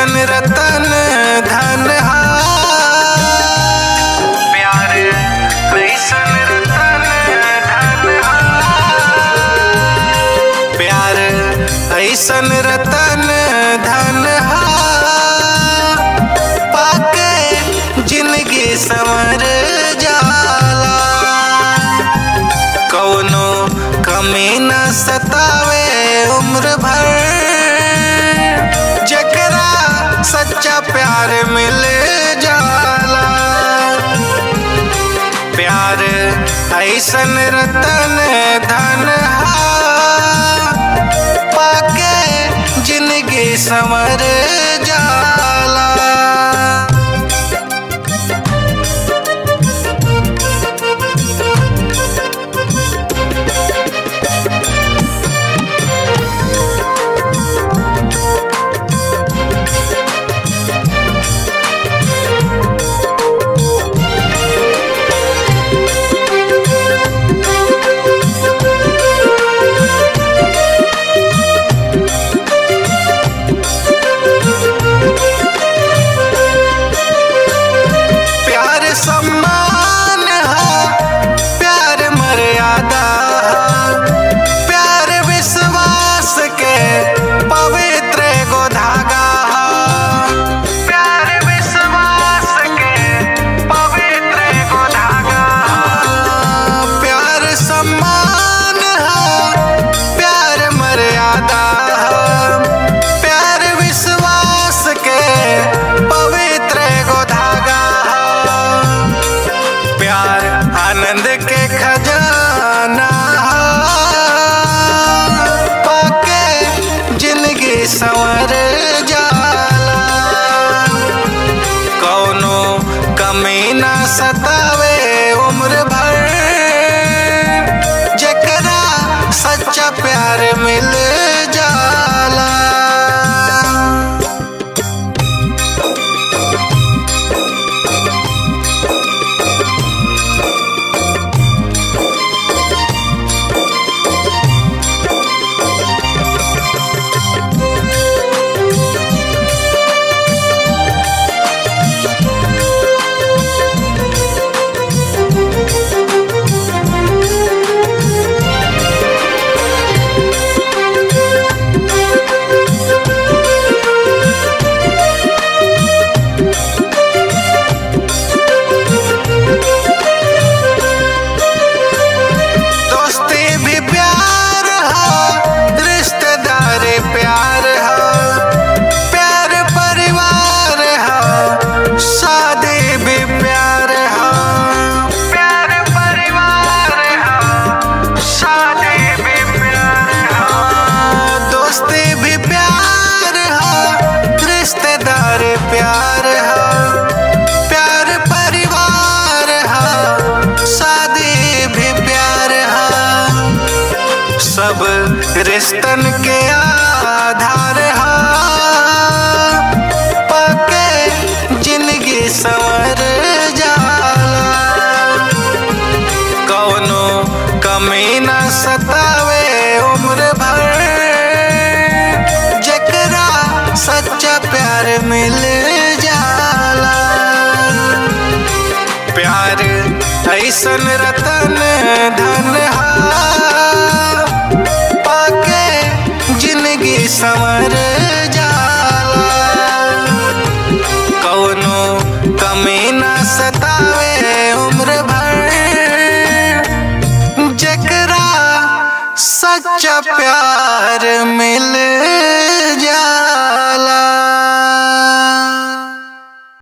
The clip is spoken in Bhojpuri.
ऐसन रतन धन हा प्यार ऐसन रतन धन हा प्यार ऐसन रतन धन हा पाके जिंदगी संवर जाला कौनो कमी न सतावे उम्र भर जकरा सच्चा प्यार मिल जाला प्यार ऐसन रतन धन हा पाके जिंदगी संवर जाला प्यार सम्मान हा प्यार मर्यादा हा प्यार विश्वास के पवित्र एगो धागा हा प्यार विश्वास के पवित्र एगो धागा हा प्यार सम्मान हा प्यार मर्यादा हा प्यार विश्वास के पवित्र एगो धागा हा प्यार आनंद के खजाना हा पाके जिंदगी संवर जाला कौनो कमी ना सतावे उम्र भर जकरा सच्चा प्यार मिल जाला दोस्ती भी प्यार हा रिश्तेदारी प्यार हा प्यार परिवार हा शादी भी प्यार हा प्यार परिवार हा शादी भी प्यार हा दोस्ती भी प्यार हा रिश्तेदारी प्यार हा प्यार परिवार हा शादी भी प्यार हा सब रिश्तन के आधार हा पाके जिंदगी संवर जाला कौनो कमी न सतावे उम्र भर जकरा सच्चा प्यार मिल जाला प्यार ऐसन रतन धन हा